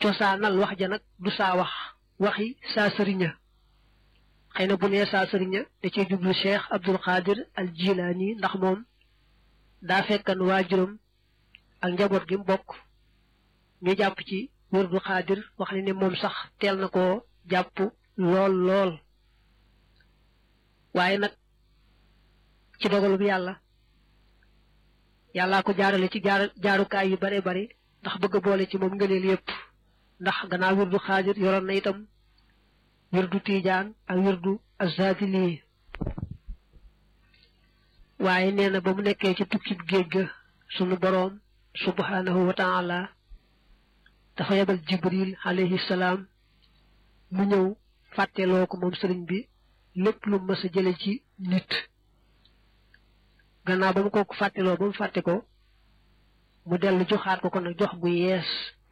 cosaanal wax ja nag du saa wax waxi saa sëriña xëy na bu nee saa sëriña da cee jublu cheikh abdul qadir al jilaani ndax moom daa fekkan waajuram ak njaboot gi mu bokk ñu jàpp ci wërdu xaadir wax ne ne moom sax teel na koo jàpp lool lool waaye nag ci dogalu bi yàlla yàllaa ko jaarale ci jaar jaarukaay yu bare bari ndax bëgg a boole ci moom ngëneel yépp ndax gannaaw wirdu xaadir yoroon na itam wirdu tiijaan ak wirdu azadili waaye nee na ba mu nekkee ci tukkib géej ga sunu boroom subhanahu wa taala dafa yebal jibril alayhi salaam mu ñëw fàtteloo ko moom sëriñ bi lépp lu mës a jële ci nit gannaaw ba mu ko fàtteloo ba mu fàtte ko mu dellu joxaat ko ko nag jox gu yees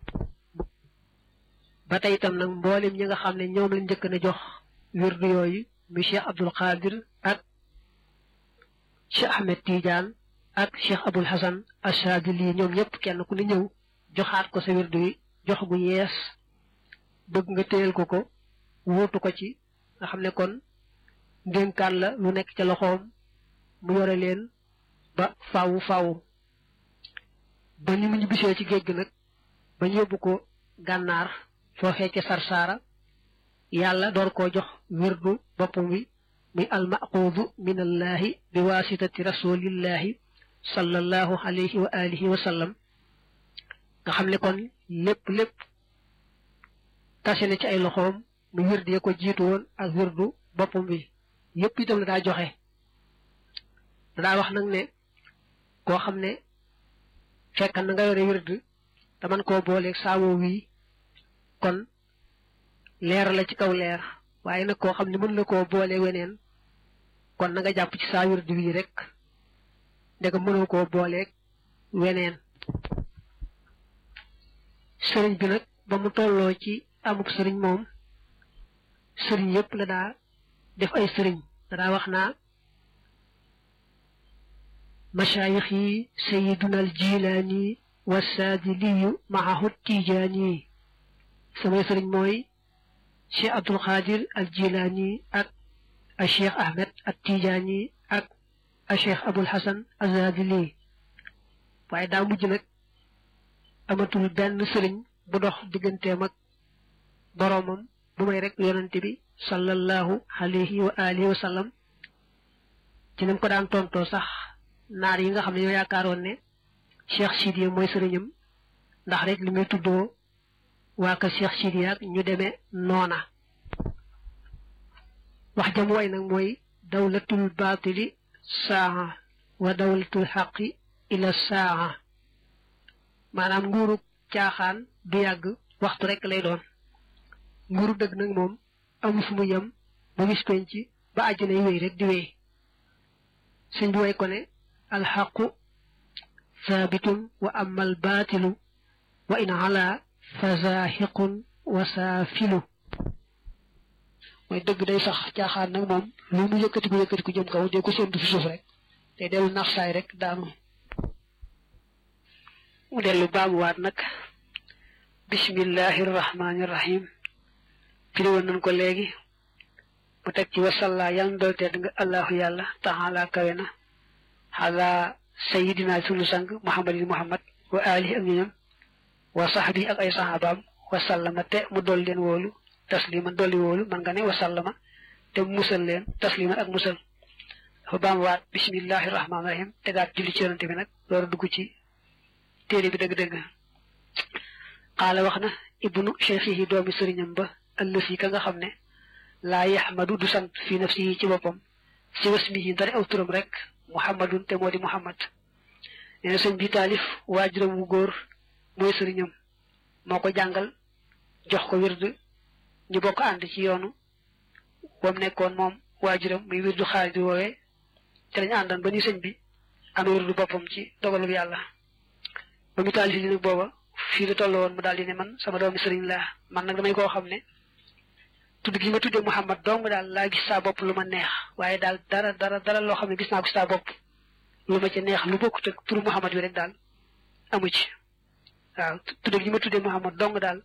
ba tey itam nag mboolem ñi nga xam ne ñoom lañ njëkk na jox wirdu yooyu mu cheikh abdul qadir ak cheikh ahmed tidiane ak cheikh abul hasan ashadili ñoom ñëpp kenn ku ne ñëw joxaat ko sa wirdu yi jox gu yees bëgg nga téyel ko ko wuutu ko ci nga xam ne kon ndénkaan la lu nekk ca loxoom mu yore leen ba faawu faawu ba ni mu ñu bisee ci géej gi nag ba ñu yóbbu ko gànnaar foofee ca sarsaara yàlla door koo jox wirdu boppam wi muy almaquudu min allahi bi waasitati rasulillahi sallallahu alayhi wa alihi wa sallam nga xam ne kon lépp lépp tase na ci ay loxoom mu wirdu ya ko jiitu woon ak wirdu boppam bi yépp itam la daa joxe daa wax nag ne koo xam ne fekk na nga yore wirdu te man koo booleeg saawoo wii kon leer la ci kaw leer waaye nag koo xam ne mën la koo boole weneen kon na nga jàpp ci saa wirdu wii rek ndega mënoo koo booleeg weneen sëriñ bi nag ba mu tolloo ci amuk sëriñ moom sëriñ yépp la daa def ay sëriñ da daa wax naa masaayix yi sayiduna al jilaani wasaadiliyu maahu tijaani samay sëriñ mooy cheikh abdul qadir al jilaani ak a cheikh ahmed al tijaani ak a cheikh abul hasan azadili waaye daa mujj nag amatul benn sëriñ bu dox digganteem ak boroomam bu may rek yonante bi sallallahu alayhi wa alihi wa sallam ci nam ko daan tontoo sax naar yi nga xam ne ñoo yaakaaroon ne cheikh sidiya mooy sëriñam ndax rek li muy tuddoo waa ka cheikh sidiya ak ñu demee noona wax jam way nag mooy dawlatul baatili saa wa dawlatul xaqi ila saa maanaam nguuru caaxaan du yàgg waxtu rek lay doon nguuru dëgg nag moom amu fu mu yem ba bis penc ba àjjana yi wéy rek di wéy sëñ bi way ko ne alxaqu saabitun wa ama albaatilu wa in ala fa zaahiqun wa saafilu mooy dëgg day sax caaxaan nag moom lu mu yëkkati ko yëkkati ko jëm kaw dee ko séntu fi suuf rek te dellu nax saay rek daanu mu dellu baamuwaat nag bismillahi rahmaani rahim firi woon nañ ko léegi mu teg ci wasalla yàlla na dool tedd nga allahu yàlla taala kawe na xala sayidina sunu sang muhammadin muhammad wa alihi ak ñoñam wa sahbi ak ay sahabaam wa sallama te mu dool leen wóolu tasliman dolli wóolu man nga ne wa sallama te mu musal leen tasliman ak musal dafa baamuwaat bismillahi rahmaani rahim tegaat julli ci yonante bi nag loolu dugg ci téere bi dëgg-dëgg xaala wax na ibnu cheikhihi doomi sëriñam ba ëllëf yi ka nga xam ne laa yaxmadu du sant fi nafsihi ci boppam si wasmihi ndari aw turam rek muhammadun te moo di muhammad nee na sëñ bi taalif waajuram wu góor mooy sëriñam moo ko jàngal jox ko wird ñu bokk ànd ci yoonu wam nekkoon moom waajuram muy wirdu xaalis woowee te lañu àndan ba ni sëñ bi am wirdu boppam ci dogalub yàlla ba mu taalif li nag booba fii la toll woon mu daal di ne man sama doomi sëriñ laa man nag damay koo xam ne tudd gi ma tuddee Muhammad dong daal laa gis saa bopp lu ma neex waaye daal dara dara dara loo xam ne gis naa ko saa bopp lu ma ci neex lu bokkut ak turu Muhammad bi rek daal amu ci waaw tudd gi ma tuddee Muhammad dong daal